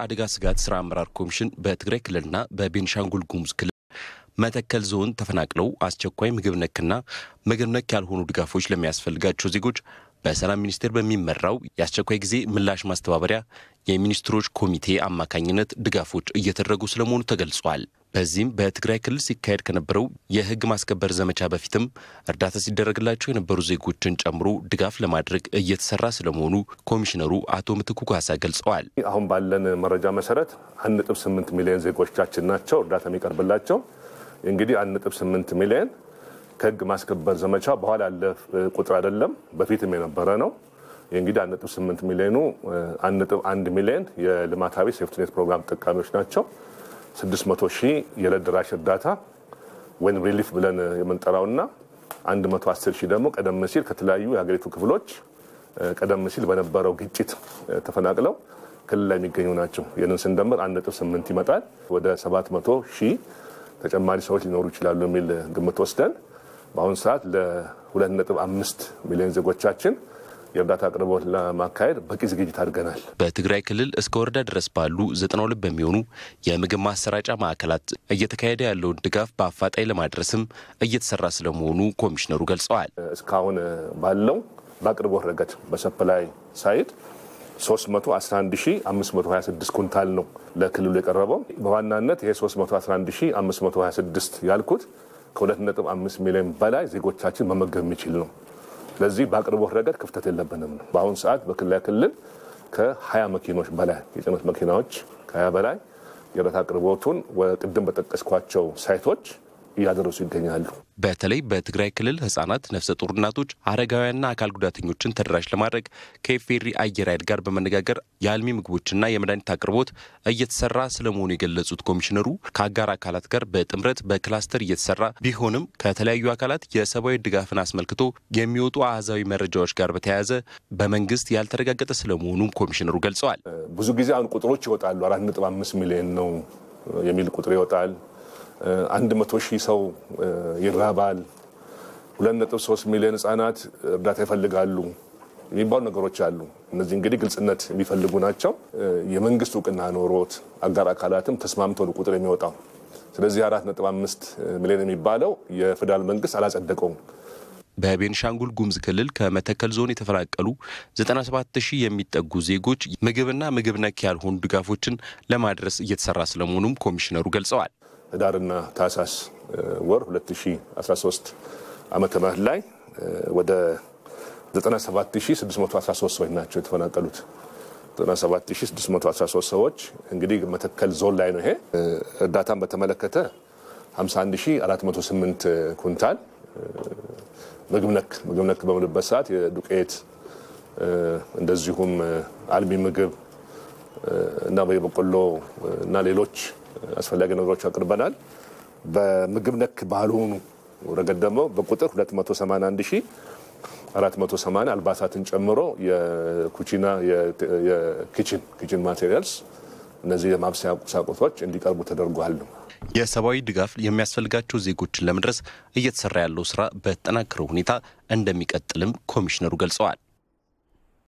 አደጋ ስጋት ስራ አመራር ኮሚሽን በትግራይ ክልልና በቤንሻንጉል ጉሙዝ ክልል መተከል ዞን ተፈናቅለው አስቸኳይ ምግብ ነክና ምግብ ነክ ያልሆኑ ድጋፎች ለሚያስፈልጋቸው ዜጎች በሰላም ሚኒስቴር በሚመራው የአስቸኳይ ጊዜ ምላሽ ማስተባበሪያ የሚኒስትሮች ኮሚቴ አማካኝነት ድጋፎች እየተደረጉ ስለመሆኑ ተገልጿል። በዚህም በትግራይ ክልል ሲካሄድ ከነበረው የሕግ ማስከበር ዘመቻ በፊትም እርዳታ ሲደረግላቸው የነበሩ ዜጎችን ጨምሮ ድጋፍ ለማድረግ እየተሰራ ስለመሆኑ ኮሚሽነሩ አቶ ምትኩ ካሳ ገልጸዋል። አሁን ባለን መረጃ መሰረት አንድ ነጥብ ስምንት ሚሊዮን ዜጎቻችን ናቸው እርዳታ የሚቀርብላቸው። እንግዲህ አንድ ነጥብ ስምንት ሚሊዮን ከሕግ ማስከበር ዘመቻ በኋላ ያለ ቁጥር አይደለም፣ በፊትም የነበረ ነው። እንግዲህ አንድ ነጥብ ስምንት ሚሊዮኑ አንድ ነጥብ አንድ ሚሊዮን የልማታዊ ሴፍትኔት ፕሮግራም ተጠቃሚዎች ናቸው። 600 ሺህ የዕለት ደራሽ እርዳታ ወይም ሪሊፍ ብለን የምንጠራውና 110 ሺህ ደግሞ ቀደም ሲል ከተለያዩ የሀገሪቱ ክፍሎች ቀደም ሲል በነበረው ግጭት ተፈናቅለው ክልል ላይ የሚገኙ ናቸው። ይህንን ስንደምር 1.8 ይመጣል። ወደ 700 ሺህ ተጨማሪ ሰዎች ሊኖሩ ይችላሉ የሚል ግምት ወስደን በአሁኑ ሰዓት ለ2.5 ሚሊዮን ዜጎቻችን የእርዳታ አቅርቦት ለማካሄድ በቂ ዝግጅት አድርገናል። በትግራይ ክልል እስከ ወረዳ ድረስ ባሉ 92 በሚሆኑ የምግብ ማሰራጫ ማዕከላት እየተካሄደ ያለውን ድጋፍ በአፋጣኝ ለማድረስም እየተሰራ ስለመሆኑ ኮሚሽነሩ ገልጸዋል። እስካሁን ባለው በአቅርቦት ረገድ በሰፕላይ ሳይድ 311526 ኩንታል ነው ለክልሉ የቀረበው። በዋናነት ይሄ 311526 ያልኩት ከ2.5 ሚሊዮን በላይ ዜጎቻችን መመገብ የሚችል ነው። ስለዚህ በአቅርቦት ረገድ ክፍተት የለብንም ነው። በአሁኑ ሰዓት በክልል ክልል ከ20 መኪኖች በላይ የጭነት መኪናዎች ከ20 በላይ የእርዳታ አቅርቦቱን ቅድም በጠቀስኳቸው ሳይቶች እያደረሱ ይገኛሉ። በተለይ በትግራይ ክልል ህጻናት፣ ነፍሰ ጡር እናቶች፣ አረጋውያንና አካል ጉዳተኞችን ተደራሽ ለማድረግ ከኢፌሪ አየር ኃይል ጋር በመነጋገር የአልሚ ምግቦችና የመድኃኒት አቅርቦት እየተሰራ ስለመሆኑ የገለጹት ኮሚሽነሩ ከአጋር አካላት ጋር በጥምረት በክላስተር እየተሰራ ቢሆንም ከተለያዩ አካላት የሰብአዊ ድጋፍን አስመልክቶ የሚወጡ አሃዛዊ መረጃዎች ጋር በተያያዘ በመንግስት ያልተረጋገጠ ስለመሆኑም ኮሚሽነሩ ገልጸዋል። ብዙ ጊዜ አሁን ቁጥሮች ይወጣሉ። አራት ነጥብ አምስት ሚሊዮን ነው የሚል ቁጥር ይወጣል። አንድ መቶ ሺህ ሰው ይራባል፣ ሁለት ነጥብ ሶስት ሚሊዮን ህጻናት እርዳታ ይፈልጋሉ የሚባሉ ነገሮች አሉ። እነዚህ እንግዲህ ግልጽነት የሚፈልጉ ናቸው። የመንግስት እውቅና ኖሮት አጋር አካላትም ተስማምተው ቁጥር የሚወጣው ስለዚህ አራት ነጥብ አምስት ሚሊዮን የሚባለው የፌዴራል መንግስት አላጸደቀውም። በቤንሻንጉል ጉሙዝ ክልል ከመተከል ዞን የተፈናቀሉ 97 ሺህ የሚጠጉ ዜጎች ምግብና ምግብ ነክ ያልሆኑ ድጋፎችን ለማድረስ እየተሰራ ስለመሆኑም ኮሚሽነሩ ገልጸዋል። ህዳርና ታህሳስ ወር 2013 ዓመተ ምህረት ላይ ወደ 97613 ሰዎች ናቸው የተፈናቀሉት። 97613 ሰዎች እንግዲህ መተከል ዞን ላይ ነው። ይሄ እርዳታን በተመለከተ 51408 ኩንታል ምግብ ነክ ምግብ ነክ በምልበት ሰዓት የዱቄት እንደዚሁም አልሚ ምግብ እና የበቆሎ እና ሌሎች አስፈላጊ ነገሮች አቅርበናል። በምግብ ነክ ባልሆኑ ረገድ ደግሞ በቁጥር 281480 አልባሳትን ጨምሮ የኩቺና የኪችን ኪችን ማቴሪያልስ እነዚህ የማብሰያ ቁሳቁሶች እንዲቀርቡ ተደርጓል። የሰብአዊ ድጋፍ የሚያስፈልጋቸው ዜጎችን ለመድረስ እየተሰራ ያለው ስራ በተጠናከረ ሁኔታ እንደሚቀጥልም ኮሚሽነሩ ገልጸዋል።